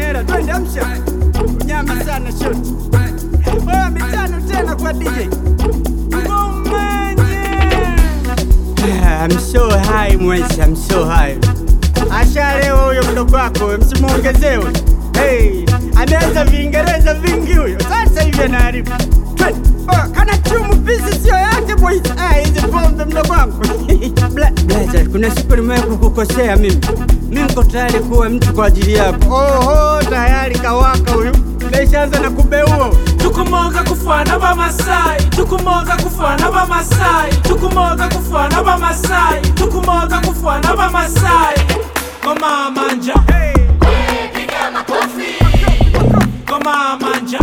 hela, twende amsha. Nyama sana shoti. Oh, mitano tena kwa DJ. Ah, I'm so high mwezi, I'm so high. Ashalewa huyo mdogo wako, msimuongezewe. Hey, ameanza Viingereza vingi huyo, sasa hivi anaharibu. Twende. Oh, kana chumu pisi sio yake boys. Ah, hizi pombe mdogo wangu. Bla- Blaza, kuna siku nimewahi kukukosea mimi. Mimi niko tayari kuwa mtu kwa ajili yako. Oho, tayari kawaka huyu. Meshaanza na kubeua. tukumoga kufana bamasai tukumoga kufana bamasai tukumoga kufana bamasai tukumoga kufana bamasai koma manja koma manja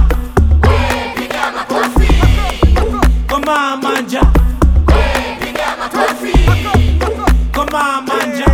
koma manja koma manja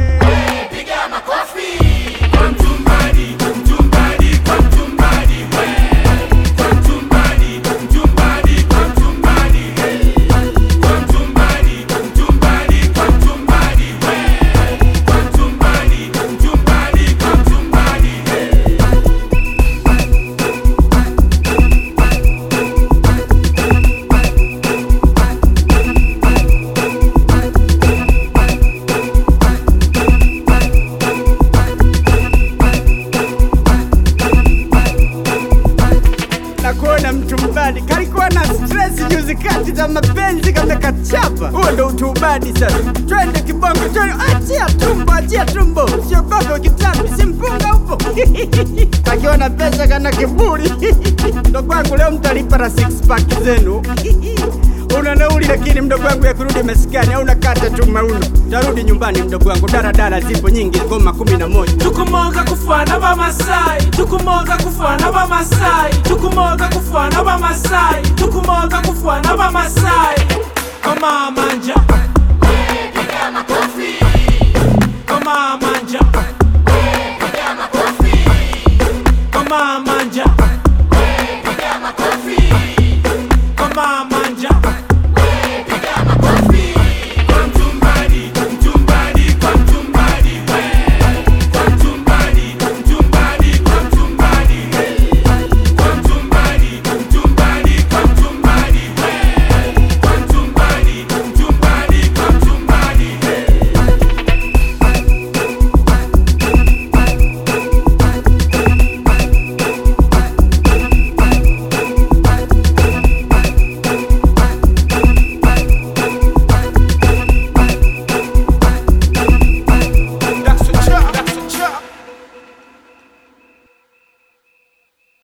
na kuona mtu mbadi kalikuwa na stress juzi kati za mapenzi kama kachapa. Huo ndo utubadi sasa. Twende kibongo, twende, achia tumbo, achia tumbo, siogope kitambi, simpunga upo akiwa na pesa kana kiburi mdogo wangu, leo mtalipa na six pack zenu una nauli lakini mdogo wangu ya kurudi maskani au nakata tu mauno. Tarudi nyumbani mdogo wangu, daradara zipo nyingi, ngoma kumi na moja. tukumoga kufana bamasai tukumoga kufana bamasai tukumoga kufana bamasai tukumoga kufana bamasai koma manja